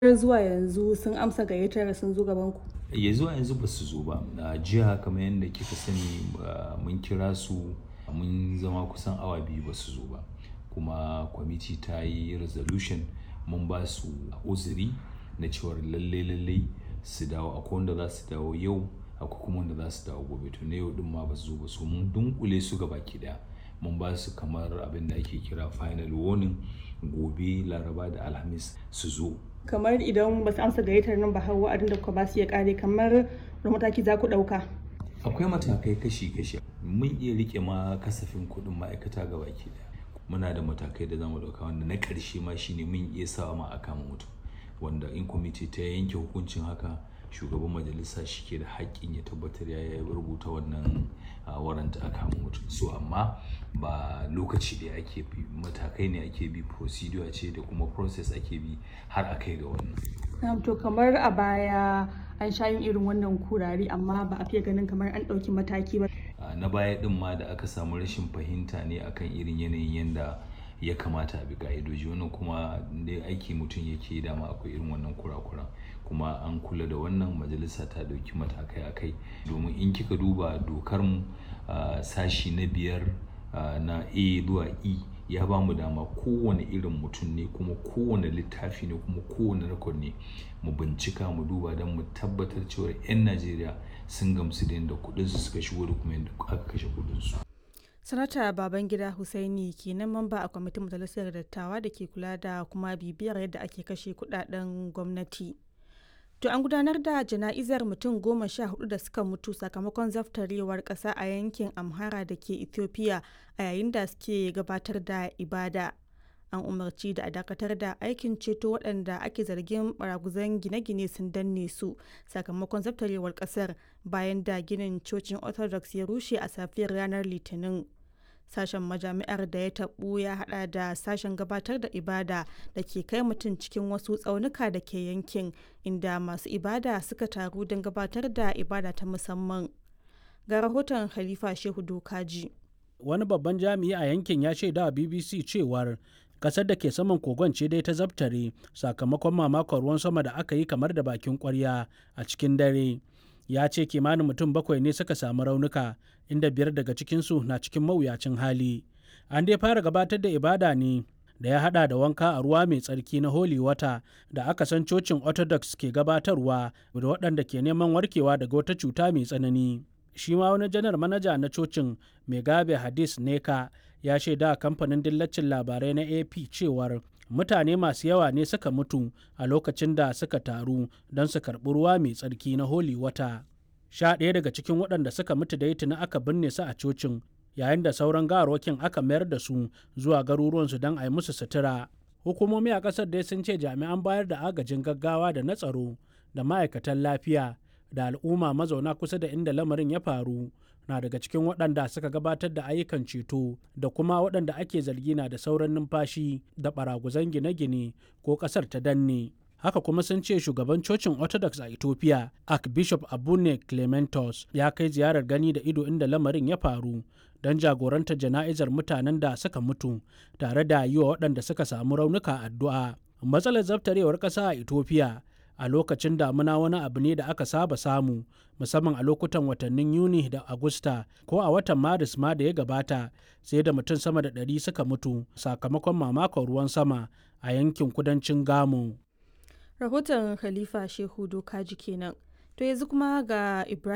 har zuwa yanzu sun amsa gayyatar sun zo gaban ku ya zuwa yanzu ba su zo ba a jiya kamar yadda kika sani mun kira su mun zama kusan awa biyu ba su zo ba kuma kwamiti ta yi resolution mun ba su uzuri na cewar lalle lalle su dawo akwai wanda za su dawo yau akwai kuma wanda za su dawo gobe to na yau din ma ba su zo ba su mun dunkule su gaba ki daya mun ba su kamar abin da ake kira final warning gobe laraba da alhamis su zo kamar idan ba su amsa gayyatar nan ba har wa'adin da kuka ba su ya kare kamar da mataki za ku ɗauka akwai matakai kashi-kashi mun iya rike ma kasafin kuɗin ma'aikata ga baki daya muna da matakai da zamu ɗauka wanda na ƙarshe ma shine mun iya sawa ma a kama mutum wanda in kwamiti ta yanke hukuncin haka shugaban majalisa shi ke da haƙƙin ya tabbatar ya yi rubuta wannan waranta a kama mutum so amma ba lokaci da ake bi matakai ne ake bi procedure ce da kuma process ake bi har a kai ga wannan to kamar a baya an sha yin irin wannan kurari amma ba a fiye ganin kamar an ɗauki mataki ba na baya ɗin ma da aka samu rashin fahimta ne akan irin yanayin yanda ya kamata a bi ka'idoji wannan kuma dai aiki mutum yake dama akwai irin wannan kurakuran kuma an kula da wannan majalisa ta dauki matakai akai domin in kika duba dokar mu sashi na biyar na a zuwa e ya ba mu dama kowane irin mutum ne kuma kowane littafi ne kuma kowane rekod ne mu bincika mu duba don mu tabbatar cewa 'yan najeriya sun gamsu da yadda kudinsu suka shigo da kuma yadda aka kashe kudinsu sanata babangida husaini kenan mamba a kwamitin majalisar dattawa da ke kula da kuma bibiyar yadda ake kashe kudaden gwamnati to an gudanar da jana'izar mutum goma sha hudu da suka mutu sakamakon zaftarewar kasa a yankin amhara da ke ethiopia a yayin da suke gabatar da ibada an umarci da a dakatar da aikin ceto waɗanda ake zargin baraguzan gine-gine sun danne su sakamakon zaftarewar ƙasar bayan da ginin cocin orthodox ya rushe a safiyar ranar litinin sashen majami'ar da ya taɓu ya hada da sashen gabatar da ibada da ke kai mutum cikin wasu tsaunuka da ke yankin inda masu ibada suka taru don gabatar da ibada ta musamman ga rahoton khalifa shehu dokaji wani babban jami'i a yankin ya shaida bbc cewar kasar da ke saman kogon ce dai ta zabtare sakamakon mamakon ruwan sama da aka yi kamar da bakin kwarya a cikin dare ya ce kimanin mutum bakwai ne suka samu raunuka inda biyar daga cikinsu na cikin mawuyacin hali an dai fara gabatar da ibada ne da ya hada da wanka a ruwa mai tsarki na holy water da aka san cocin orthodox ke gabatarwa da waɗanda ke neman warkewa daga wata cuta mai tsanani shi ma wani janar manaja na cocin megabe hadis neka ya shaida kamfanin dillacin labarai na ap cewar mutane masu yawa ne suka mutu a lokacin da suka taru don su karɓi ruwa mai tsarki na holy wata sha ɗaya daga cikin waɗanda suka mutu da tuni aka binne su a cocin yayin da sauran gawarwakin aka mayar da su zuwa garuruwansu don a yi musu sutura hukumomi a ƙasar dai sun ce jami'an bayar da agajin gaggawa da na tsaro da ma'aikatan lafiya da al'umma mazauna kusa da inda lamarin ya faru na daga cikin waɗanda suka gabatar da ayyukan ceto da kuma waɗanda ake zargi na da sauran numfashi da ɓaraguzan gine-gine ko ƙasar ta danne haka kuma sun ce shugaban cocin orthodox a ethiopia archbishop abune clementos ya kai ziyarar gani da ido inda lamarin ya faru don jagorantar jana'izar mutanen da suka mutu tare da yi wa waɗanda suka samu raunuka addu'a matsalar zaftarewar ƙasa a ethiopia a lokacin damuna wani abu ne da aka saba samu musamman a lokutan watannin yuni da agusta ko a watan maris ma da ya gabata sai da mutum sama da ɗari suka mutu sakamakon mamakon ruwan sama a yankin kudancin gamo rahoton khalifa shehu dokaji kenan to yanzu kuma ga ibrahim